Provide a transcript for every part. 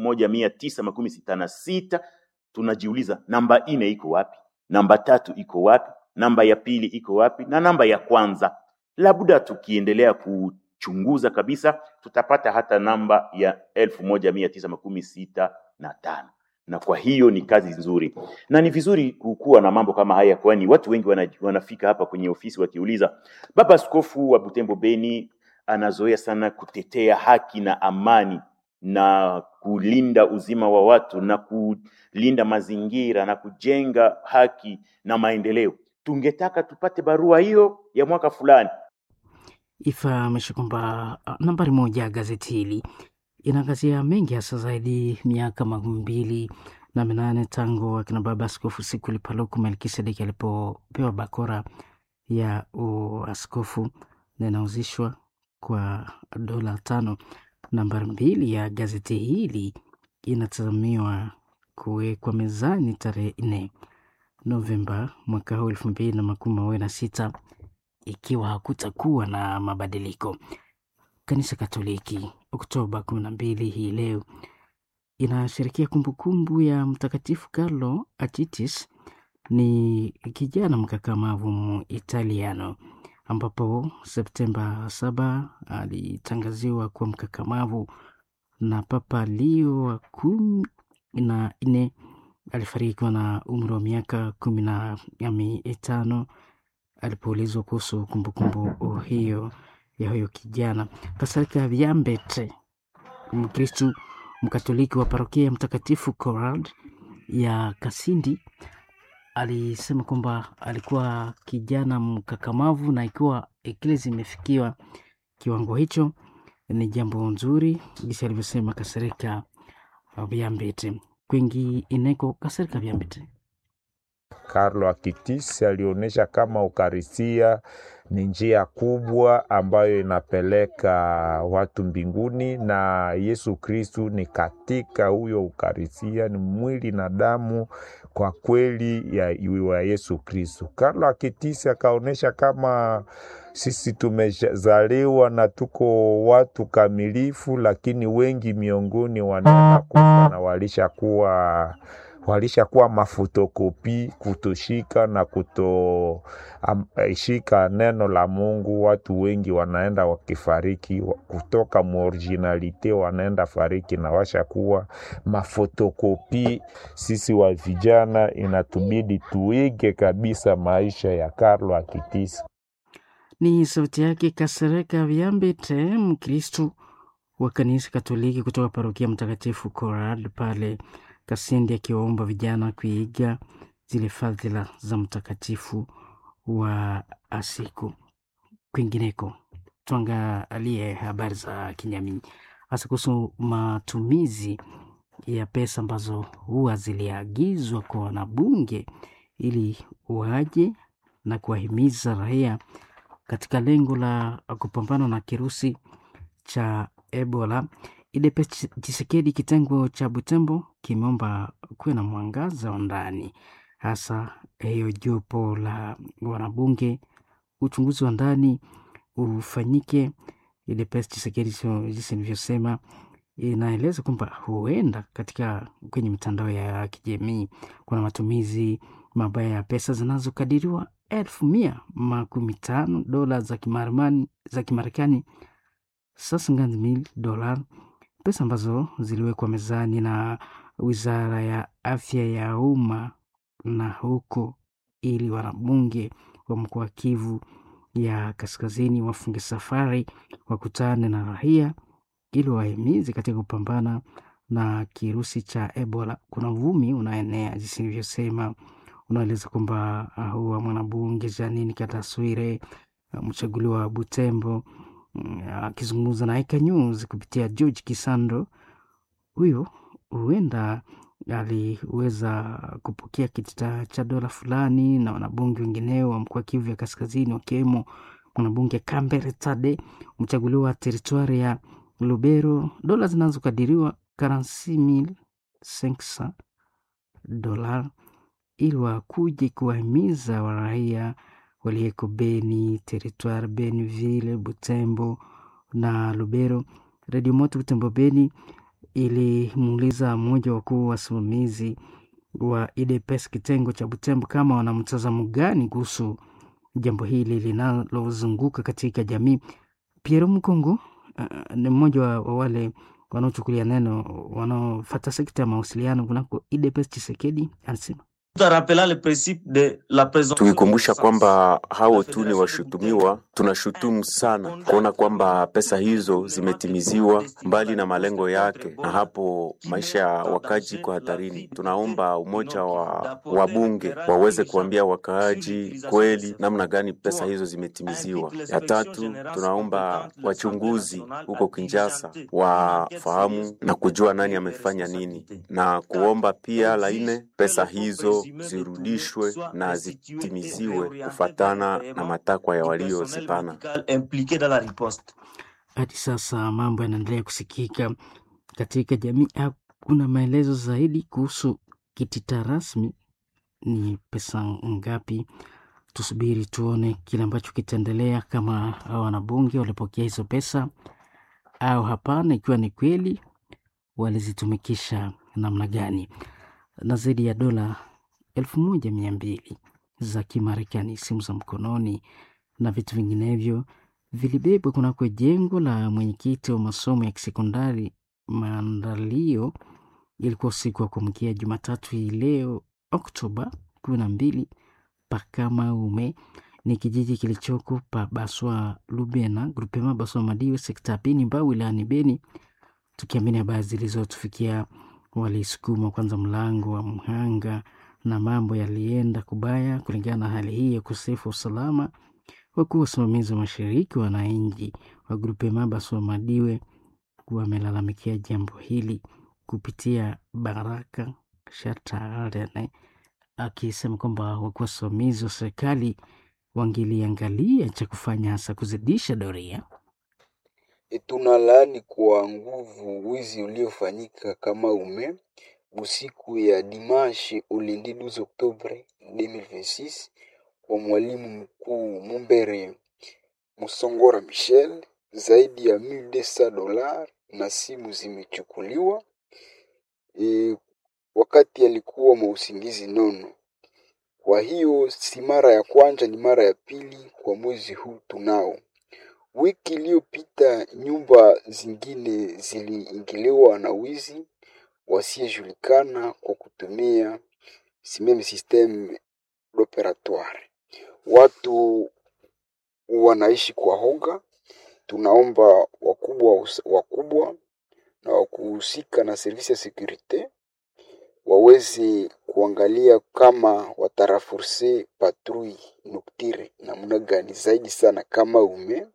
moja mia tisa makumi sita na sita tunajiuliza namba nne iko wapi, namba tatu iko wapi, namba ya pili iko wapi na namba ya kwanza. Labda tukiendelea kuchunguza kabisa, tutapata hata namba ya elfu moja mia tisa makumi sita na tano na kwa hiyo ni kazi nzuri na ni vizuri kukuwa na mambo kama haya, kwani watu wengi wana, wanafika hapa kwenye ofisi wakiuliza, baba askofu wa Butembo Beni anazoea sana kutetea haki na amani na kulinda uzima wa watu na kulinda mazingira na kujenga haki na maendeleo. Tungetaka tupate barua hiyo ya mwaka fulani. Ifahamishe kwamba uh, nambari moja ya gazeti hili inaangazia mengi hasa zaidi miaka makumi mbili na minane tangu akina baba askofu Sikuli Paluku Melkisedeki alipopewa bakora ya uaskofu na inauzishwa kwa dola tano. Nambari mbili ya gazeti hili inatazamiwa kuwekwa mezani tarehe nne Novemba mwaka huu elfu mbili na makumi mawili na sita ikiwa hakutakuwa na mabadiliko. Kanisa Katoliki Oktoba kumi na mbili hii leo inasherekea kumbukumbu ya Mtakatifu Carlo Achitis. Ni kijana mkakamavu Muitaliano ambapo Septemba saba alitangaziwa kuwa mkakamavu na Papa Leo wa kumi na nne. Alifariki na umri wa miaka kumi na mitano alipoulizwa kuhusu kumbukumbu hiyo ya huyo kijana. Pasaka Viambete, Mkristu Mkatoliki wa parokia ya Mtakatifu Corald ya Kasindi, alisema kwamba alikuwa kijana mkakamavu na ikiwa eklesi imefikiwa kiwango hicho ni jambo nzuri, jinsi alivyosema Kasereka Viambete. Kwingi ineko Kasereka Viambete Carlo Acutis alionyesha kama ukarisia ni njia kubwa ambayo inapeleka watu mbinguni, na Yesu Kristu ni katika huyo ukarisia, ni mwili na damu kwa kweli ya, ya Yesu Kristu. Carlo Acutis akaonyesha kama sisi tumezaliwa na tuko watu kamilifu, lakini wengi miongoni wanaenda kufa na walishakuwa walishakuwa mafotokopi kutoshika na kutoshika um, neno la Mungu. Watu wengi wanaenda wakifariki kutoka muoriginalite, wanaenda fariki na washakuwa mafotokopi. Sisi wa vijana inatubidi tuige kabisa maisha ya Carlo Acutis. Ni sauti yake Kasereka Viambete, Mkristu wa kanisa Katoliki kutoka parokia Mtakatifu Corad pale Kasindi akiwaomba vijana kuiga zile fadhila za mtakatifu wa Asiku. Kwingineko, tuangalie habari za kijamii, hasa kuhusu matumizi ya pesa ambazo huwa ziliagizwa kwa wanabunge ili waje na kuwahimiza raia katika lengo la kupambana na kirusi cha Ebola. IDPES Tshisekedi kitengo cha Butembo kimeomba kuwe na mwangaza wa ndani, hasa hiyo jopo la wanabunge, uchunguzi wa ndani ufanyike. IDPES Tshisekedi jinsi nilivyosema, inaeleza kwamba huenda katika kwenye mitandao ya kijamii kuna matumizi mabaya ya pesa zinazokadiriwa elfu mia makumi tano dola za Kimarekani za Kimarekani sasa ngazi mil dola pesa ambazo ziliwekwa mezani na wizara ya afya ya umma na huko, ili wanabunge wa mkoa wa Kivu ya kaskazini wafunge safari wakutane na raia ili wahimizi katika kupambana na kirusi cha Ebola. Kuna uvumi unaenea jinsi nilivyosema, unaeleza kwamba huwa mwanabunge Janini Kataswire mchaguliwa wa Butembo akizungumza na Eka News kupitia George Kisando, huyo huenda aliweza kupokea kitita cha dola fulani na wanabunge wengineo wa mkoa Kivu ya kaskazini wakiwemo mwanabunge Kambere Tade mchaguliwa wa teritwari ya Lubero, dola zinazokadiriwa karansi mil senksa dola ili wakuje kuwahimiza waraia waliyeko Beni, teritwari Beniville, Butembo na Lubero. Redio Moto Butembo Beni ilimuuliza mmoja wa wakuu wasimamizi wa IDPS kitengo cha Butembo kama wana mtazamo gani kuhusu jambo hili linalozunguka katika jamii. Pierre Mkongo uh, ni mmoja wa, wa wale wanaochukulia neno wanaofata sekta ya mawasiliano kunako IDPS Chisekedi anasema Tukikumbusha kwamba hao tu ni washutumiwa, tunashutumu sana kuona kwamba pesa hizo zimetimiziwa mbali na malengo yake, na hapo maisha ya wakaaji iko hatarini. Tunaomba umoja wa wabunge waweze kuambia wakaaji kweli namna gani pesa hizo zimetimiziwa. Ya tatu, tunaomba wachunguzi huko Kinshasa wafahamu na kujua nani amefanya nini, na kuomba pia la nne, pesa hizo zirudishwe na zitimiziwe kufatana na matakwa ya waliozipana. Hadi sasa mambo yanaendelea kusikika katika jamii. Hakuna maelezo zaidi kuhusu kitita rasmi ni pesa ngapi. Tusubiri tuone kile ambacho kitaendelea, kama hao wanabunge walipokea hizo pesa au hapana, ikiwa ni kweli walizitumikisha namna gani. Na zaidi ya dola elfu moja mia mbili za Kimarekani, simu za mkononi na vitu vinginevyo vilibebwa kunako jengo la mwenyekiti wa masomo ya kisekondari Maandalio. Ilikuwa usiku wa kuamkia Jumatatu hii leo Oktoba kumi na mbili Pakamaume ni kijiji kilichoko pa Baswa Lubena grupema Baswa Madiwe sekta ya Beni Mbau wilayani Beni. Tukiamini habari zilizotufikia, walisukuma kwanza mlango wa mhanga na mambo yalienda kubaya. Kulingana na hali hii ya ukosefu wa usalama, wakuu wasimamizi wa mashariki wananchi wa grupema Baswa Madiwe wamelalamikia jambo hili kupitia Baraka Shatarene akisema kwamba wakuu wasimamizi wa serikali wangeliangalia cha kufanya hasa kuzidisha doria. Tunalaani kwa nguvu wizi uliofanyika kama ume usiku ya dimanche ulendi 12 Oktobre 2026 kwa mwalimu mkuu Mumbere Musongora Michel, zaidi ya 1200 dola na simu zimechukuliwa e, wakati alikuwa mausingizi nono. Kwa hiyo si mara ya kwanza, ni mara ya pili kwa mwezi huu tunao. Wiki iliyopita nyumba zingine ziliingiliwa na wizi wasiyejulikana kwa kutumia simeme systeme operatoire. Watu wanaishi kwa hoga. Tunaomba wakubwa wakubwa na wakuhusika na servisi ya sekurite waweze kuangalia kama wataraforce patrui nocturne namna gani zaidi sana kama ume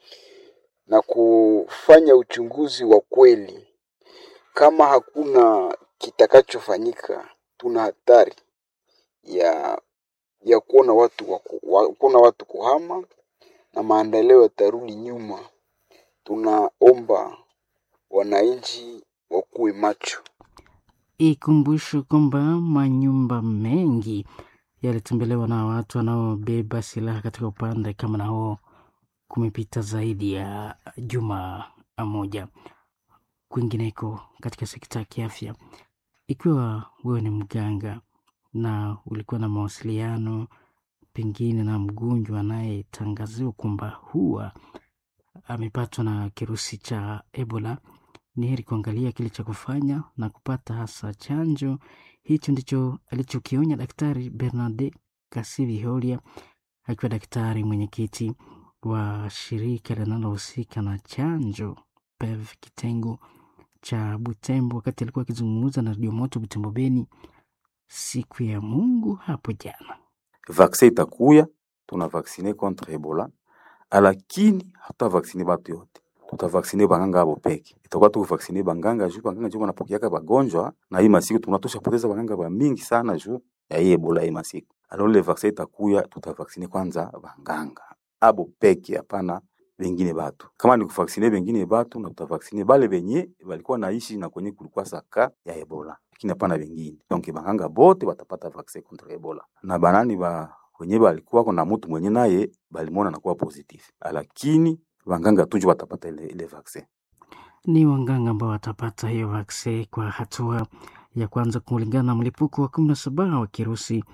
na kufanya uchunguzi wa kweli. Kama hakuna kitakachofanyika, tuna hatari ya ya kuona watu waku, wa, kuona watu kuhama na maendeleo yatarudi nyuma. Tunaomba wananchi wakuwe macho. Ikumbusho kwamba manyumba mengi yalitembelewa na watu wanaobeba silaha katika upande kama na huo kumepita zaidi ya juma moja. Kwingineko katika sekta ya kiafya, ikiwa wewe ni mganga na ulikuwa na mawasiliano pengine na mgonjwa anayetangaziwa kwamba huwa amepatwa na kirusi cha Ebola, ni heri kuangalia kile cha kufanya na kupata hasa chanjo. Hicho ndicho alichokionya Daktari Bernard Kasivi Holia akiwa daktari mwenyekiti wa shirika linalohusika na chanjo PEV kitengo cha Butembo, wakati alikuwa akizungumza na Radio Moto Butembo Beni siku ya Mungu hapo jana. Vaksin itakuya, tuna vaksine contre Ebola, lakini hatutavaksine batu yote, tutavaksine banganga abo peke. Itakuwa tukuvaksine banganga juu banganga juu wanapokeaka bagonjwa, na hii masiku tunatosha poteza banganga ba mingi sana juu ya hii Ebola hii masiku. Alors le vaksin itakuya, tutavaksine kwanza banganga abo peke, hapana bengine batu. Kama ni kuvaksine bengine batu, na tutavaksine bale benye balikuwa naishi na kwenye kulikuwa saka ya Ebola, lakini hapana bengine. Donc banganga bote batapata vaksin contre Ebola na banani ba wenye balikuwa na mutu mwenye naye balimona nakuwa positif, lakini banganga tunjo batapata ile, ile vaksin. ni wanganga ambao watapata hiyo vaksi kwa hatua ya kwanza kulingana na mlipuko wa kumi na saba wa kirusi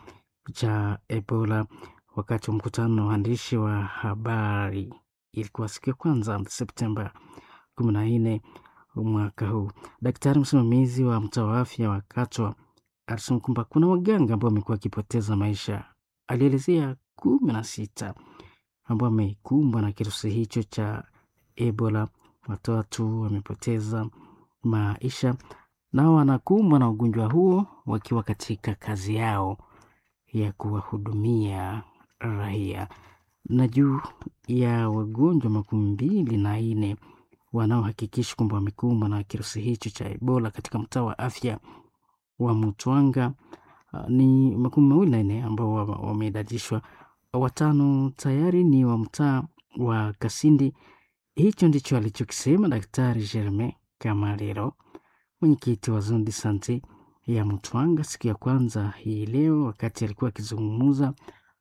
cha Ebola. Wakati wa mkutano wa waandishi wa habari, ilikuwa siku ya kwanza Septemba kumi na nne mwaka huu, daktari msimamizi wa mtaa wa afya wa Katwa alisema kwamba kuna waganga ambao wamekuwa wakipoteza maisha. Alielezea kumi na sita ambao wamekumbwa na kirusi hicho cha Ebola. Watatu wamepoteza maisha, nao wanakumbwa na ugonjwa huo wakiwa katika kazi yao ya kuwahudumia raia. Na juu ya wagonjwa makumi mbili na nne wanaohakikisha kwamba wamekumbwa na kirusi hicho cha Ebola katika mtaa wa afya wa Mutwanga, uh, ni makumi mawili na nne ambao wameidadishwa, watano tayari ni wa mtaa wa Kasindi. Hicho ndicho alichokisema Daktari Germain Kamalero, mwenyekiti wa Zone de Sante ya Mutwanga siku ya kwanza hii leo, wakati alikuwa akizungumza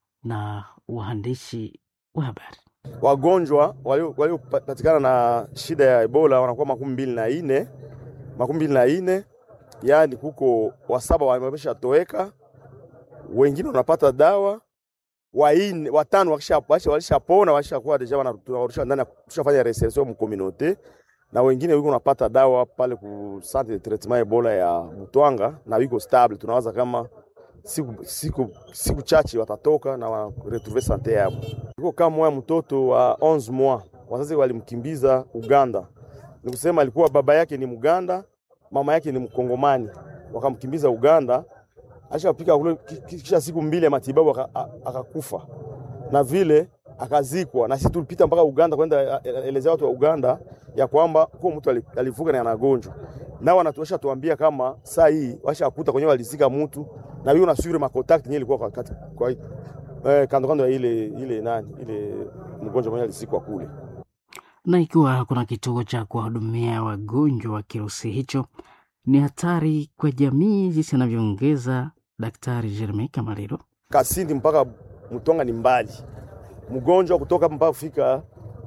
na waandishi wa habari. Wagonjwa waliopatikana na shida ya Ebola wanakuwa makumi mbili na ine makumi mbili na ine yaani kuko wasaba wamesha toweka, wengine wanapata dawa waine, watano walishapona walishakuwa deja wanarudisha ndani, tushafanya reinsertion mu communauté na wengine wiko napata dawa pale ku centre de traitement Ebola ya Mutwanga na wiko stable. Tunawaza kama siku, siku, siku chache watatoka na wa retrouver sante yao. Iko kama moya mtoto wa 11 mois, wazazi walimkimbiza Uganda, ni kusema alikuwa baba yake ni Muganda, mama yake ni Mkongomani, wakamkimbiza Uganda. Ashapika kule, kisha siku mbili ya matibabu akakufa, na vile akazikwa. Na sisi tulipita mpaka Uganda kwenda elezea watu wa Uganda ya kwamba kwa mtu alivuka na anagonjwa, nao wanatuesha tuambia kama saa hii washakuta kwenye walizika mtu na hiyo nasure ma contact yenyewe ilikuwa kwa kati kwa eh, kando kando ya ile ile nani ile mgonjwa mwenye alizikwa kule. Na ikiwa hakuna kituo cha kuwahudumia wagonjwa wa kirusi hicho, ni hatari kwa jamii, jinsi anavyoongeza Daktari Jeremie Kamariro. Kasindi mpaka Mtonga ni mbali, mgonjwa kutoka mpaka kufika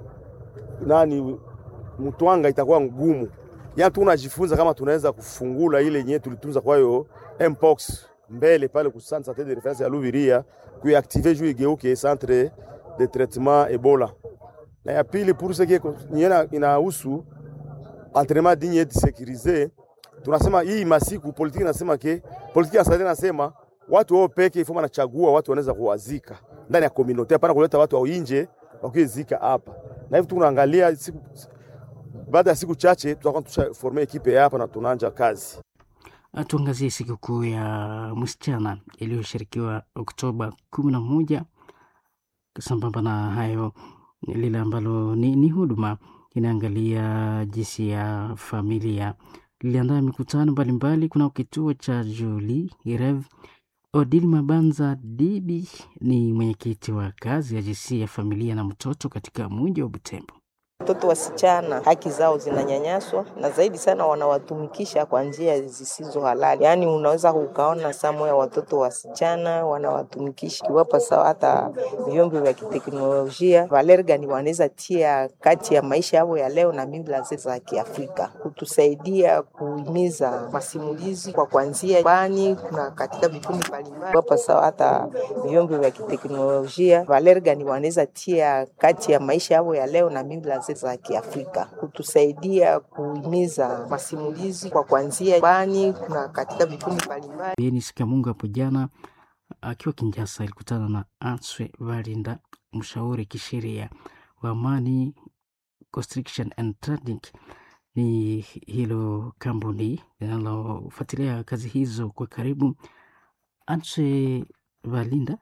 nani Mtwanga itakuwa ngumu. Yani tunajifunza kama tunaweza kufungula ile yenyewe tulitunza kwa hiyo mpox mbele pale ku centre de reference ya Luviria kuiactive juu igeuke centre de traitement Ebola. Na ya pili pour ce qui est inahusu entraînement digne et sécurisé, tunasema hii masiku politiki nasema ke politiki ya sasa nasema watu wao peke ifoma nachagua watu wanaweza kuwazika ndani ya community, hapana kuleta watu wa nje wakizika hapa. Na hivi tunaangalia siku baada ya siku chache tutakuwa tushaforme ekipe hapa na tunaanza kazi. Tuangazie sikukuu ya msichana iliyoshirikiwa Oktoba kumi na moja. Sambamba na hayo, lile ambalo ni, ni huduma inaangalia jinsi ya familia liliandaa mikutano mbalimbali. Kuna kituo cha Juli Irev. Odil Mabanza Dibi ni mwenyekiti wa kazi ya jinsia ya familia na mtoto katika mji wa Butembo. Watoto wasichana haki zao zinanyanyaswa na zaidi sana wanawatumikisha kwa njia zisizo halali. Yaani unaweza ukaona samu ya watoto wasichana wanawatumikisha kiwapa sawa, hata vyombo vya kiteknolojia Valergani wanaweza tia kati ya maisha yao ya leo na mila za Kiafrika, kutusaidia kuhimiza masimulizi kwa kuanzia bani kuna katika vikundi mbalimbali hapa sawa, hata vyombo vya kiteknolojia Valergani wanaweza tia kati ya maisha yao ya leo na mila za Kiafrika kutusaidia kuhimiza masimulizi kwa kuanzia bani kuna katika vikundi mbalimbali. Denis Kamunga hapo jana akiwa Kinshasa alikutana na Answe Valinda, mshauri kisheria wa amani Constriction and Trading. Ni hilo kampuni linalofuatilia kazi hizo kwa karibu. Answe Valinda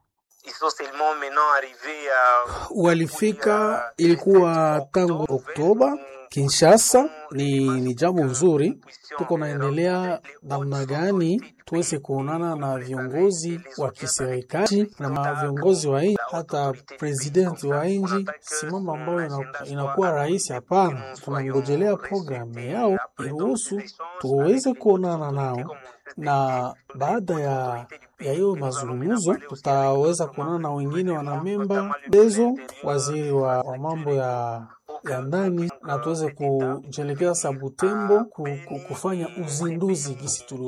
walifika ilikuwa tangu Oktoba Kinshasa. Ni, ni jambo nzuri, tuko naendelea namna gani tuweze kuonana na viongozi wa kiserikali na viongozi wa nchi, hata presidenti wa nchi, si mambo ambayo inakuwa rahisi. Hapana, tunangojelea programu yao iruhusu tuweze kuonana nao na baada ya ya hiyo mazungumzo tutaweza kuonana na wengine wanamemba dezo waziri wa, wa mambo ya ya ndani na tuweze kujelekea Sabutembo ku, ku, kufanya uzinduzi gisi tuli